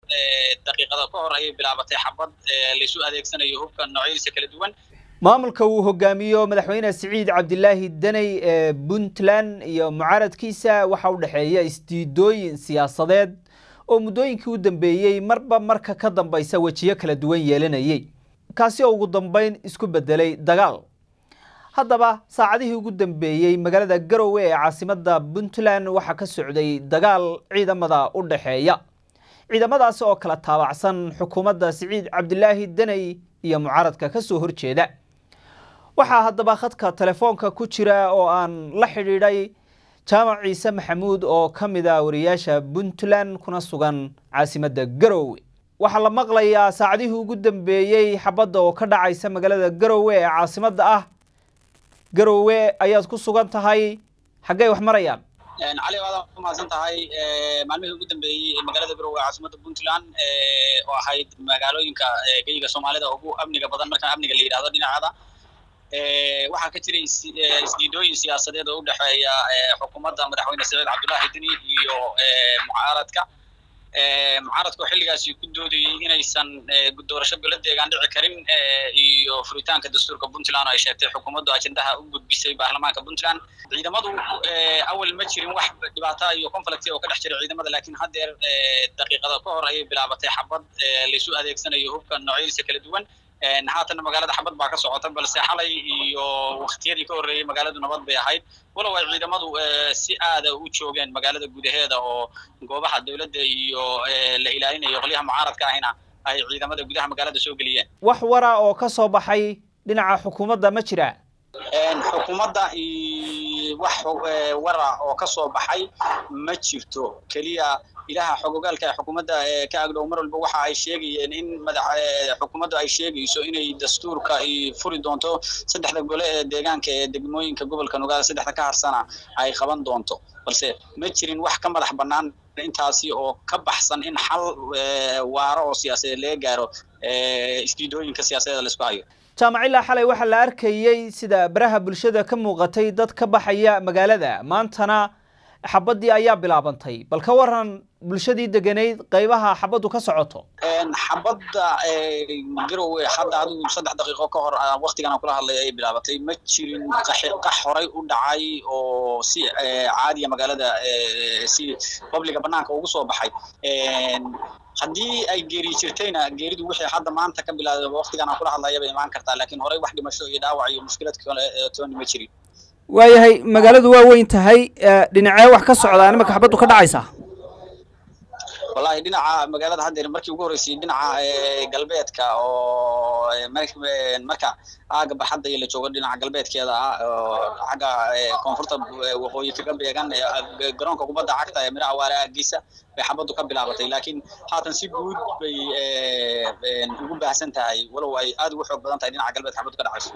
daqiiqada ka hor ayay bilaabatay xabad laysu adeegsanayo hubka noocyadiisa kala duwan maamulka uu hogaamiyo madaxweyne siciid cabdilaahi daney ee puntland iyo mucaaradkiisa waxaa u dhexeeya isdiidooyin siyaasadeed oo muddooyinkii u dambeeyey marba marka ka dambaysa wejiyo kala duwan yeelanayay kaasi oo ugu dambeyn isku bedelay dagaal haddaba saacadihii ugu dambeeyey magaalada garowe ee caasimadda puntland waxaa ka socday dagaal ciidamada u dhexeeya ciidamadaasi oo kala taabacsan xukuumadda siciid cabdilaahi daney iyo mucaaradka ka soo horjeeda waxaa haddaba khadka telefoonka ku jira oo aan la xidhiidhay jaamac ciise maxamuud oo ka mid a wariyaasha puntland kuna sugan caasimadda garowe waxaa la maqlayaa saacadihii ugu dambeeyey xabadda oo ka dhacaysa magaalada garowe ee caasimadda ah garowe ayaad ku sugan tahay xaggey wax marayaan cali waad ku mahadsan tahay maalmihii ugu dambeeyey magaalada garowe caasimadda puntland oo ahayd magaalooyinka geyiga soomaalida ugu amniga badan markaan amniga la yidhahdo dhinaceeda waxaa ka jiray isdiidooyin siyaasadeed oo u dhexeeya xukuumadda madaxweyne saciid cabdullaahi deni iyo mucaaradka mucaaradka oo xilligaasi ku doodayey inaysan doorasho bilo deegaan dhici karin iyo furitaanka dastuurka puntland oo ay sheegtay xukuumaddu ajendaha u gudbisay baarlamaanka puntland ciidamadu awal ma jirin wax dhibaata iyo conflict oo ka dhex jira ciidamada laakiin haddeer daqiiqada ka hor ayay bilaabatay xabad laysu adeegsanayo hubka noocyadiisa kala duwan haatan magaalada xabad baa ka socota balse xalay iyo waktiyadii ka horreeyey magaaladu nabad bay ahayd walow ay ciidamadu si aada u joogeen magaalada gudaheeda oo goobaha dowladda iyo la ilaalinayo qolyaha mucaaradka ahina ay ciidamada gudaha magaalada soo geliyeen wax wara oo ka soo baxay dhinaca xukuumadda ma jira xukuumadda wax wara oo ka soo baxay ma jirto keliya ilaha xogogaalka ee xukuumadda ka agdhow mar walba waxa ay sheegayeen in madax xukuumaddu ay sheegayso inay dastuurka ay furi doonto saddexda gole ee deegaanka ee degmooyinka gobolka nugaal saddexda ka harsana ay qaban doonto balse ma jirin wax ka madax bannaan intaasi oo ka baxsan in xal waaro oo siyaasadeed laga gaaro isdiidooyinka siyaasadeeda laisku hayo jaamacilaa xalay waxaa la arkayey sida baraha bulshada ka muuqatay dad ka baxaya magaalada maantana xabaddii ayaa bilaabantay bal ka waran bulshadii degenayd qaybaha xabaddu ka socoto xabadda garowe hadda adigu saddex daqiiqo ka hor waktigan aan kula hadlay ayay bilaabatay ma jirin qax horay u dhacay oo si caadiya magaalada si babliga banaanka ugu soo baxay haddii ay geeri jirtayna geeridu wixii hadda maanta ka bilaabay waktigan aan kula hadlaya bay imaan kartaa laakiin horey wax dhimasho iyo dhaawac iyo mushkilad kale tooni ma jirin waayahay magaaladu waa weyn tahay dhinacee wax ka socdaa nimanka xabaddu ka dhacaysa wallahi dhinaca magaalada haddeer markii ugu horreysay dhinaca galbeedka oo marka aaga baxadda iyo la joogo dhinaca galbeedkeeda ah oo xagga koonfurta waqooyi kaga beegan garoonka kubadda cagta ee miraha waare aagiisa bay xabaddu ka bilaabatay laakiin haatan si guud bay ugu baahsan tahay walow ay aad ugu xoog badan tahay dhinaca galbeedka xabaddu ka dhacayso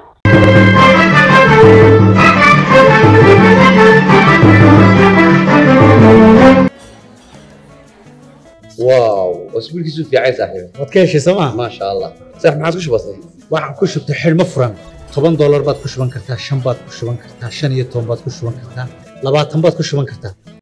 واو اسبوع كيسو في عايز صاحبي waad ka heshay sooma ما شاء الله صح ما عادش بسيط waxaan ku shubtay xidhmo furan toban doolar baad ku shuban kartaa shan baad ku shuban kartaa shan iyo toban baad ku shuban kartaa labaatan baad ku shuban kartaa